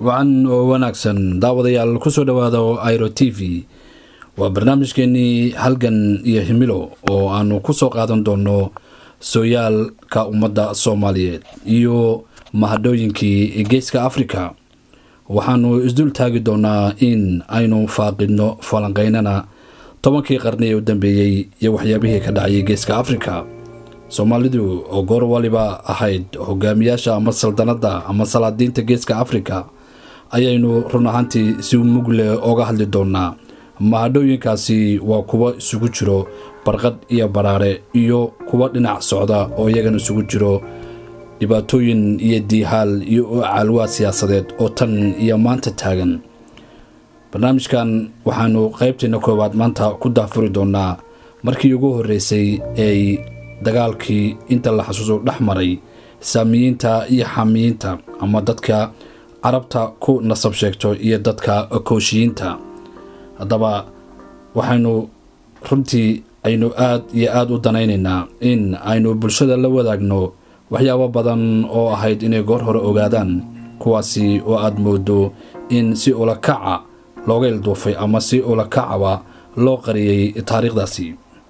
wacan oo wanaagsan daawadayaal kusoo dhowaada iro t v waa barnaamijkeenii halgan iyo himilo oo aanu kusoo qaadan doono sooyaalka ummadda soomaaliyeed iyo mahadhooyinkii geeska afrika waxaanu isdul taagi doonaa in aynu faaqidno falanqeynana tobankii qarni ee u dambeeyey iyo waxyaabihii ka dhacayay geeska afrika soomaalidu oo goor waliba ahayd hogaamiyaasha ama saldanadda ama salaadiinta geeska afrika ayaynu run ahaantii si mugle oga hadli doonaa mahadhooyinkaasi waa kuwa isugu jiro barqad iyo baraare iyo kuwa dhinac socda oo iyagana isugu jiro dhibaatooyin iyo diihaal iyo caalwaa siyaasadeed oo tan iyo maanta taagan barnaamijkan waxaanu qaybteena koowaad maanta ku daafuri doonaa markii ugu horreysay ay dagaalkii inta la xasuuso dhex maray saamiyiinta iyo xaamiyiinta ama dadka carabta ku nasab sheegto iyo dadka kooshiyiinta haddaba waxaynu runtii aynu aad iyo aada u danaynaynaa in aynu bulshada la wadaagno waxyaabo badan oo ahayd inay goor hore ogaadaan kuwaasi oo aada moodo in si ulakaca looga ilduufay ama si ulakacaba loo qariyey taariikhdaasi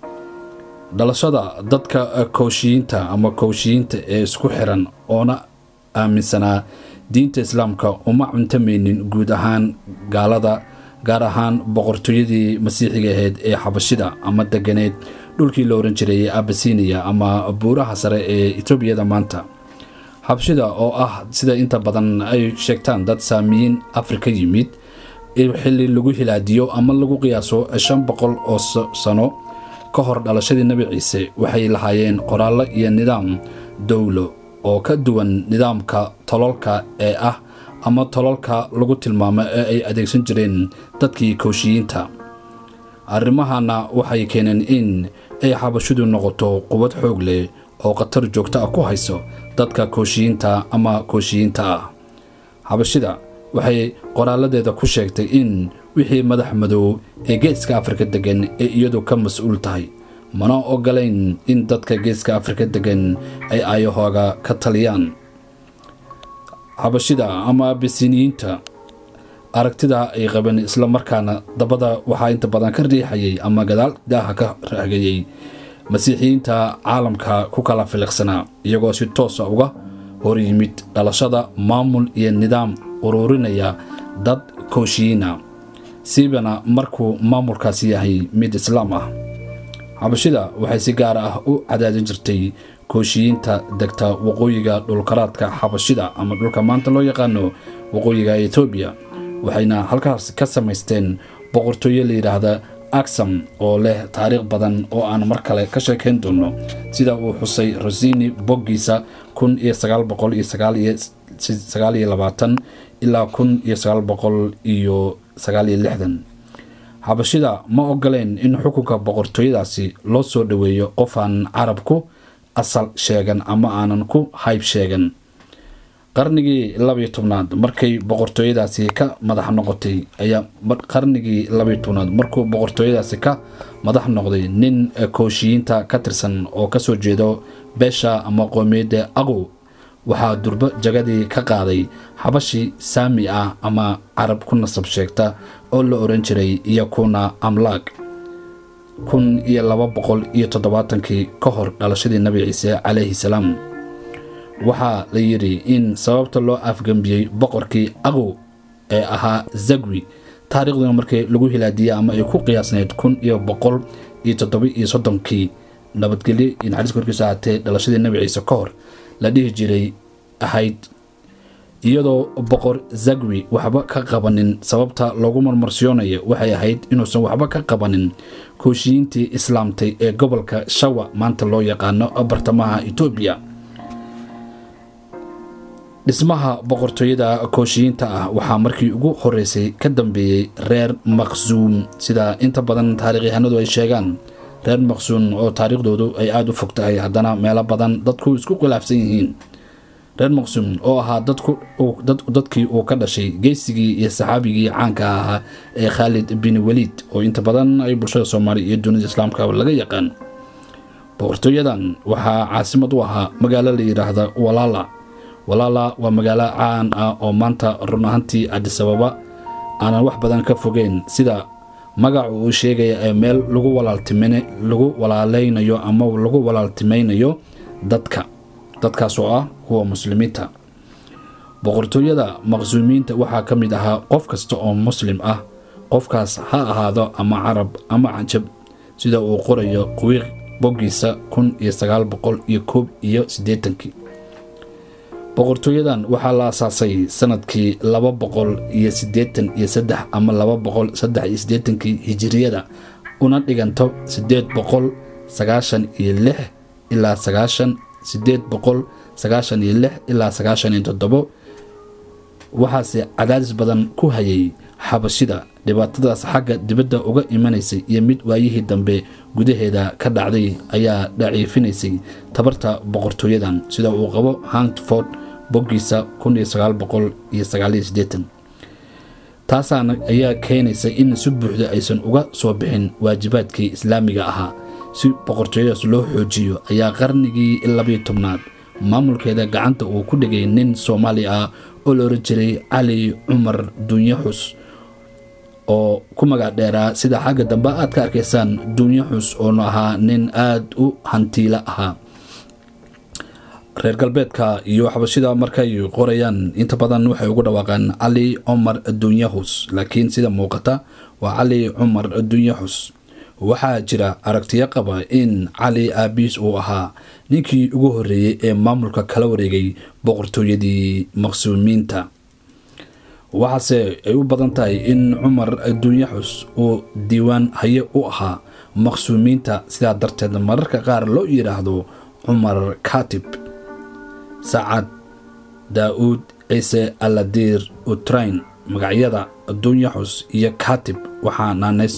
dhalashada dadka kooshiyiinta ama kooshiyiinta ee isku xiran oona aaminsanaa diinta islaamka uma cuntamaynin guud ahaan gaalada gaar ahaan boqortooyadii masiixiga ahayd ee xabashida ama deganeed dhulkii la ohan jiray abasiniya ama buuraha sare ee etoobiyada maanta xabashida oo ah sida inta badan ay sheegtaan dad saamiyiin afrika yimid xilli lagu hilaadiyo ama lagu qiyaaso shan boqol oo sano ka hor dhalashadii nebi ciise waxay lahaayeen qoraallo iyo nidaam dowlo oo ka duwan nidaamka tololka ee ah ama tololka lagu tilmaamo ee ay adeegsan jireen dadkii kooshiyiinta arrimahana waxay keeneen in ay xabashidu noqoto qubad xoog leh oo khatar joogto ah ku hayso dadka kooshiyiinta ama kooshiyiinta ah xabashida waxay qoraaladeeda ku sheegtay in wixii madax madow ee geeska afrika degan ee iyadu ka mas-uul tahay mana ogolayn in dadka geeska afrika degan ay aayahooga ka taliyaan xabashida ama abisiniyiinta aragtida ay qabeen isla markaana dabada waxaa inta badan ka riixayay ama gadaal daaha ka raagayay masiixiyiinta caalamka ku kala filiqsanaa iyagoo si toosa uga hor yimid dhalashada maamul iyo nidaam uruurinaya dad kooshiyiina siibana markuu maamulkaasi yahay mid islaam ah xabashida waxay si gaar ah u cadaadin jirtay kooshiyiinta degta waqooyiga dhulkaraadka xabashida ama dhulka maanta loo yaqaano waqooyiga etoobiya waxayna halkaas ka samaysteen boqortooyo la yidhaahda aksam oo leh taariikh badan oo aan mar kale ka sheekayn doono sida uu xusay rosini boggiisa kun iyo sagaal boqol iyo sagaal iyo labaatan ilaa kun iyo sagaal boqol iyo sagaal iyo lixdan xabashida ma ogoleen in xukunka boqortooyadaasi loo soo dhoweeyo qof aan carabku asal sheegan ama aanan ku hayb sheegan qarnigii labayo tobnaad markay boqortooyadaasi ka madax noqotay ayaa qarnigii labayo tobnaad markuu boqortooyadaasi ka madax noqday nin kooshiyiinta ka tirsan oo kasoo jeedo beesha ama qoomiyadda aqow waxaa durbo jagadii ka qaaday xabashi saami ah ama carab ku nasab sheegta oo la oran jiray iyo kuna amlaag kun iyo laba boqol iyo toddobaatankii ka hor dhalashadii nebi ciise calayhi salaam waxaa la yidhi in sababta loo afgembiyey boqorkii aqow ee ahaa zagwi taariikhduna markii lagu hilaadiyey ama ay ku qiyaasnayd kun iyo boqol iyo toddoba iyo soddonkii nabadgelyo iyo naxariis korkiisa ahaatee dhalashadii nebi ciise ka hor la dhihi jiray ahayd iyadoo boqor zagwi waxba ka qabanin sababta loogu marmarsiyoonayo waxay ahayd inuusan waxba ka qabanin kooshiyiintii islaamtay ee gobolka shawa maanta loo yaqaano bartamaha etoobiya dhismaha boqortooyada kooshiyiinta ah waxaa markii ugu horeysay ka dambeeyey reer maqsuum sida inta badan taarikhyahanadu ay sheegaan reer maqsuum oo taariikhdoodu ay aada u fog tahay haddana meelo badan dadku isku khilaafsan yihiin reer maqsuum oo ahaa dadkii uu ka dhashay geysigii iyo saxaabigii caanka ahaa ee khaalid bin waliid oo inta badan ay bulshada soomaaliya iyo dunida islaamka laga yaqaan boqortooyadan waxaa caasimad u ahaa magaalo la yidhaahda walaala walaala waa magaalo caan ah oo maanta run ahantii cadisababa aanan wax badan ka fogeyn sida magacu uu sheegaya ee meel lagu lagu walaaleynayo ama lagu walaaltimaynayo dadka dadkaas oo ah kuwa muslimiinta boqortooyada maqsuumiinta waxaa ka mid ahaa qof kasta oo muslim ah qofkaas ha ahaado ama carab ama canjab sida uu qorayo qiiq boggiisa kun iyo sagaal boqol iyo koob iyo siddeetankii boqortooyadan waxaa la asaasay sanadkii laba boqol iyo siddeetan iyo saddex ama laba boqol saddex iyo siddeetankii hijiriyada una dhiganto siddeed boqol sagaashan iyo lix ilaa sagaashan siddeed boqol sagaashan iyo lix ilaa sagaashan iyo toddobo waxaase cadaadis badan ku hayay xabashida dhibaatadaas xagga dibadda uga imanaysay iyo mid waayihii dambe gudaheeda ka dhacday ayaa daciifinaysay tabarta boqortooyadan sida uu qabo hantford boggiisa taasaana ayaa keenaysa in si buuxda aysan uga soo bixin waajibaadkii islaamiga ahaa si boqortooyadaas loo xoojiyo ayaa qarnigii labiyo tobnaad maamulkeeda gacanta uu ku dhigay nin soomaali ah oo la oran jiray cali cumar dunyaxus oo ku magac dheeraa sida xagga dambe aad ka arkaysaan dunyaxus oonu ahaa nin aada u hantiilo ahaa reer galbeedka iyo xabashida markay qorayaan inta badan waxay ugu dhawaaqaan cali cumar dunyahus laakiin sida muuqata waa cali cumar dunyaxus waxaa jira aragtiyo qaba in cali aabiis uu ahaa ninkii ugu horreeyey ee maamulka kala wareegay boqortooyadii maqsuumiinta waxaase ay u badan tahay in cumar dunyaxus uu diiwaan haye u ahaa maqsuumiinta sidaa darteed mararka qaar loo yidhaahdo cumar katib sacad daa-uud ciise aladiir utrain magacyada dunyaxus iyo katib waxaa naanays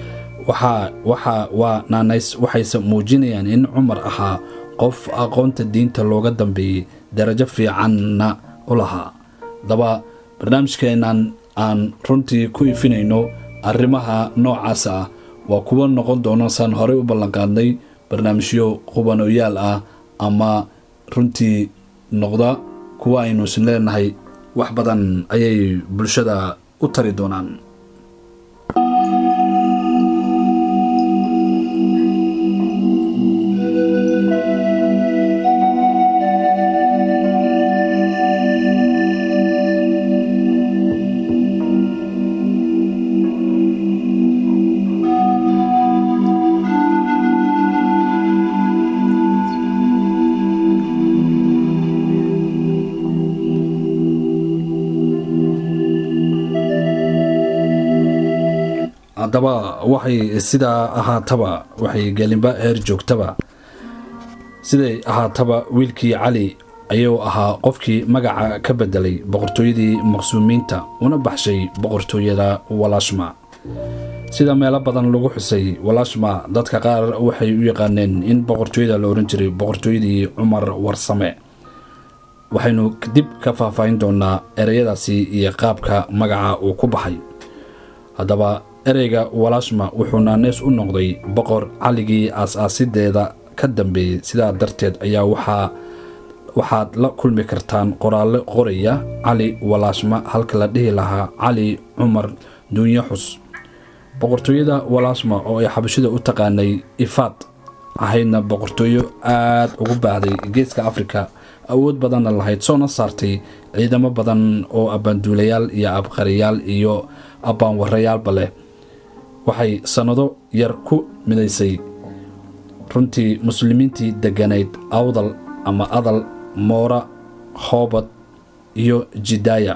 waa naanays waxayse muujinayaan in cumar ahaa qof aqoonta diinta looga dambeeyey darajo fiicanna u lahaa daba barnaamijkeenan aan runtii ku ifinayno arrimaha noocaas ah waa kuwa noqon doono saan horey u ballanqaadnay barnaamijyo qubanoyaal ah ama runtii noqda kuwa aynu isin leenahay wax badan ayay bulshada u tari doonaan haddaba waxay sidaa ahaataba waxay gelinba heer joogtaba siday ahaataba wiilkii cali ayuu ahaa qofkii magaca ka bedelay boqortooyadii maqsuumiinta una baxshay boqortooyada walaashma sida meelo badan lagu xusay walaashma dadka qaar waxay u yaqaaneen in boqortooyada la ohan jiray boqortooyadii cumar warsame waxaynu dib ka faahfaahin doonaa ereyadaasi iyo qaabka magaca uu ku baxay haddaba ereyga walaashma wuxuu naaneys u noqday boqor caligii aas-aasideeda ka dambeeyey sidaa darteed ayaa waxaa waxaad la kulmi kartaan qoraallo qoraya cali walaashma halka la dhihi lahaa cali cumar duunyaxus boqortooyada walaashma oo ay xabashida u taqaanay ifaad ahaydna boqortooyo aada ugu baahday geeska afrika awood badanna lahayd soona saartay ciidamo badan oo abbaanduulayaal iyo abqariyaal iyo abbaanwarayaalba leh waxay sannado yar ku midaysay runtii muslimiintii degganayd awdal ama adal moora hoobad iyo jidaaya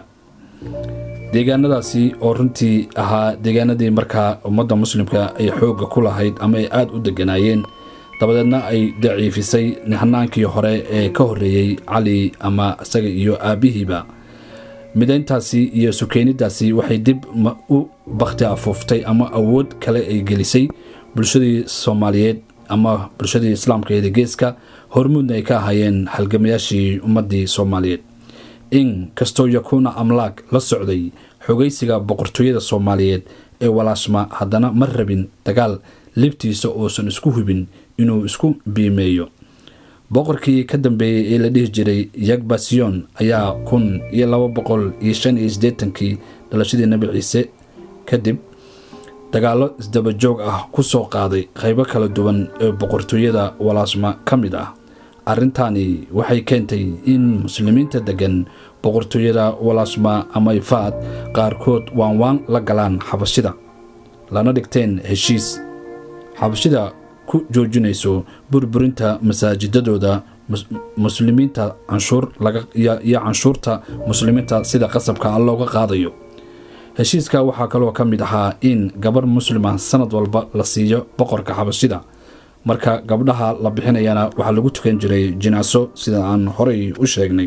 deegaanadaasi oo runtii ahaa deegaanadii markaa ummadda muslimka ay xoogga ku lahayd ama ay aada u degganaayeen dabadeedna ay daciifisay hanaankii hore ee ka horreeyey cali ama isaga iyo aabbihiiba midayntaasi iyo sukeynidaasi waxay dib u bakhti afuuftay ama awood kale ay gelisay bulshadii soomaaliyeed ama bulshadii islaamkeeda geeska hormuudna ay ka ahaayeen halgamayaashii ummaddii soomaaliyeed in kastoo yakuuna amlaag la socday xogaysiga boqortooyada soomaaliyeed ee walaashma haddana ma rabin dagaal libtiisa uusan isku hubin inuu isku biimeeyo boqorkii ka dambeeyey ee la dhihi jiray yagbasion ayaa kun iyo laba boqol iyo shan iyo siddeetankii dhalashadii nebi ciise kadib dagaallo isdabajoog ah ku soo qaaday qaybo kala duwan ee boqortooyada walaasma ka mid ah arrintani waxay keentay in muslimiinta deggan boqortooyada walaasma ama ifaad qaarkood waanwaan la galaan xabashida lana dhigteen heshiis xabashida ku joojinayso burburinta masaajidadooda muslimiinta canshuur iyo canshuurta muslimiinta sida qasabka looga qaadayo heshiiska waxaa kaloo ka mid ahaa in gabarh muslima sanad walba la siiyo boqorka xabashida marka gabdhaha la bixinayana waxaa lagu tukan jiray jinaaso sida aan horey u sheegnay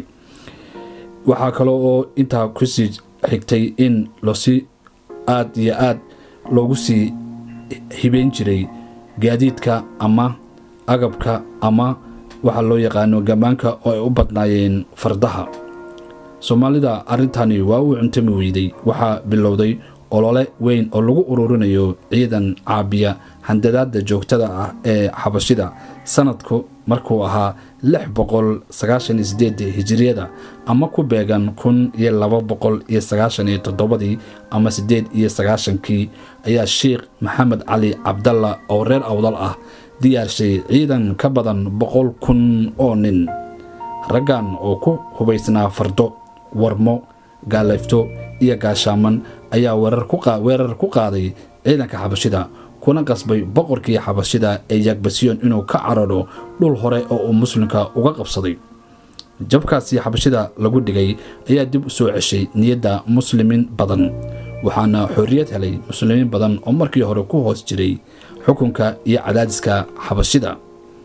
waxaa kaloo oo intaa kusii xigtay in losi aad iyo aad loogu sii hibeyn jiray gaadiidka ama agabka ama waxaa loo yaqaano gammaanka oo ay u badnaayeen fardaha soomaalida arrintani waa uu cuntami weyday waxaa bilowday olole weyn oo lagu ururinayo ciidan caabiya handadaada joogtada ah ee xabashida sanadku markuu ahaa lix boqol sagaashan iyo sideed hijiriyada ama ku beegan kun iyo laba boqol iyo sagaashan iyo toddobadii ama siddeed iyo sagaashankii ayaa sheikh maxamed cali cabdalla oo reer awdal ah diyaarshay ciidan ka badan boqol kun oo nin raggan oo ku hubaysnaa fardo warmo gaaleyfto iyo gaashaaman ayaa weerar ku qaaday ciidanka xabashida kuna qasbay boqorkii xabashida ee yagbasiyon inuu ka cararo dhul hore oo uu muslimka uga qabsaday jabkaasi xabashida lagu dhigay ayaa dib u soo ceshay niyadda muslimiin badan waxaana xorriyad helay muslimiin badan oo markii hore ku hoos jiray xukunka iyo cadaadiska xabashida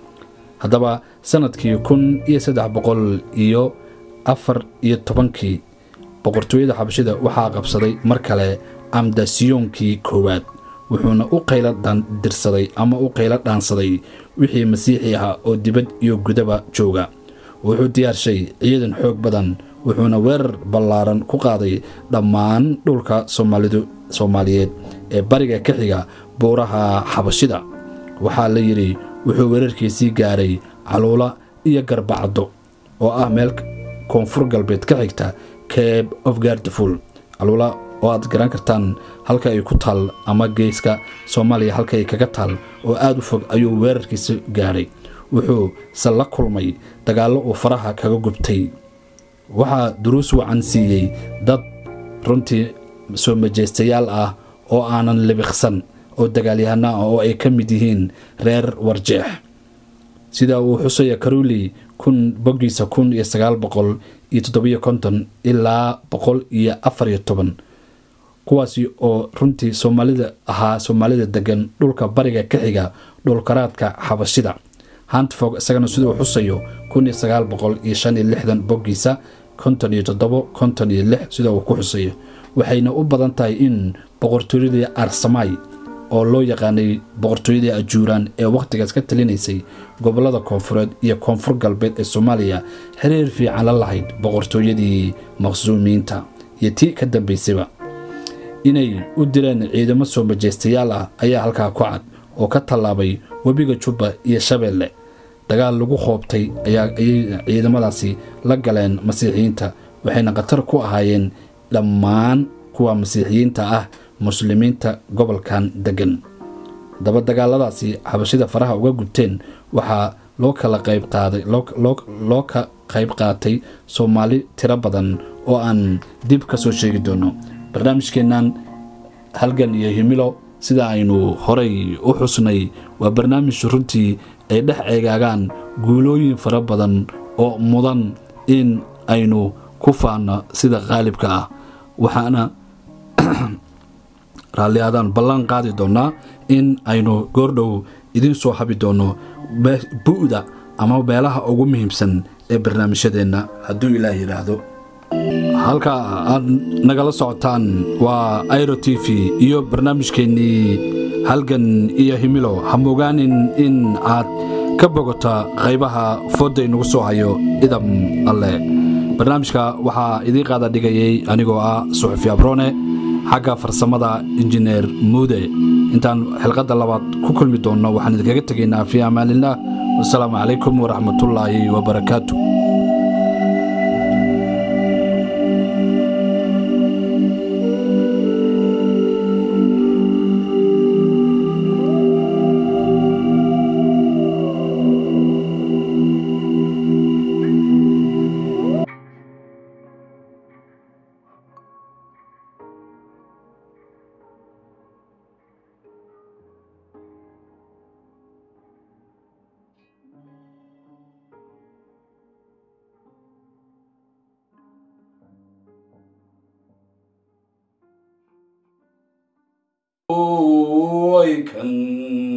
haddaba sanadkii kun iyo saddex boqol iyo afar iyo tobankii boqortooyada xabashida waxaa qabsaday mar kale amdasiyoonkii koowaad wuxuuna u qaylo dirsaday ama u qaylo dhaansaday wixii masiixi ahaa oo dibad iyo gudaba jooga wuxuu diyaarshay ciidan xoog badan wuxuuna weerar ballaaran ku qaaday dhammaan dhulka soomaalidu soomaaliyeed ee bariga ka xiga buuraha xabashida waxaa la yidhi wuxuu weerarkiisii gaaray caluula iyo garbacaddo oo ah meel koonfur galbeed ka xigta cabe of gardful caluula oo aad garan kartaan halka ay ku taal ama geeska soomaaliya halka ay kaga taal oo aada u fog ayuu weerarkiisa gaadhay wuxuu se la kulmay dagaallo uu faraha kaga gubtay waxaa duruus wacan siiyey dad runtii soo majeystayaal ah oo aanan libiqsan oo dagaalyahano ah oo ay ka mid yihiin reer warjeex sida uu xusaya karuli kun boggiisa kun iyo sagaal boqol iyo toddobiyo konton ilaa boqol iyo afar iyo toban kuwaasi oo runtii soomaalida ahaa soomaalida degan dhulka bariga ka xiga dhulkaraadka xabashida hantfog isagana siduu xusayo kun iyo sagaal boqol iyo shan iyo lixdan boggiisa konton iyo toddobo konton iyo lix sida uu ku xusayo waxayna u badan tahay in boqortooyadii arsamay oo loo yaqaanay boqortooyadii ajuuraan ee wakhtigaas ka talinaysay gobollada koonfureed iyo koonfur galbeed ee soomaaliya xiriir fiican la lahayd boqortooyadii maqsuumiyiinta iyo tii ka dambaysayba inay u direen ciidamo soo majeystayaal ah ayaa halkaa ku cad oo ka tallaabay webiga jubba iyo shabeelle dagaal lagu qoobtay ayay ciidamadaasi la galeen masiixiyiinta waxayna khatar ku ahaayeen dhammaan kuwa masiixiyiinta ah muslimiinta gobolkan degan daba dagaaladaasi xabashida faraha uga gubteen waxaa loo kala qayb qaaday loo ka qayb qaatay soomaali tiro badan oo aan dib ka soo sheegi doono barnaamijkeennan halgan iyo himilo sida aynu horay u xusnay waa barnaamij runtii ay dhex eegaagaan guulooyin fara badan oo mudan in aynu ku faano sida qaalibka ah waxaana raalli aadaan ballan qaadi doonnaa in aynu goordhow idiin soo habi doonno bu'da ama beelaha ugu muhiimsan ee barnaamijyadeenna hadduu ilaah yidhaahdo halka aad nagala socotaan waa airo t v iyo barnaamijkeennii halgan iyo himilo ha mogaanin in aad ka bogota qaybaha foodda inagu soo hayo idam alle barnaamijka waxaa idiin qaada dhigayay anigoo ah suxufi abrone xagga farsamada injineer muude intaan xilqadda labaad ku kulmi doonno waxaan idinkaga tegaynaa fii amaanillah wasalaamu calaykum waraxmatullaahi wabarakaatu way kan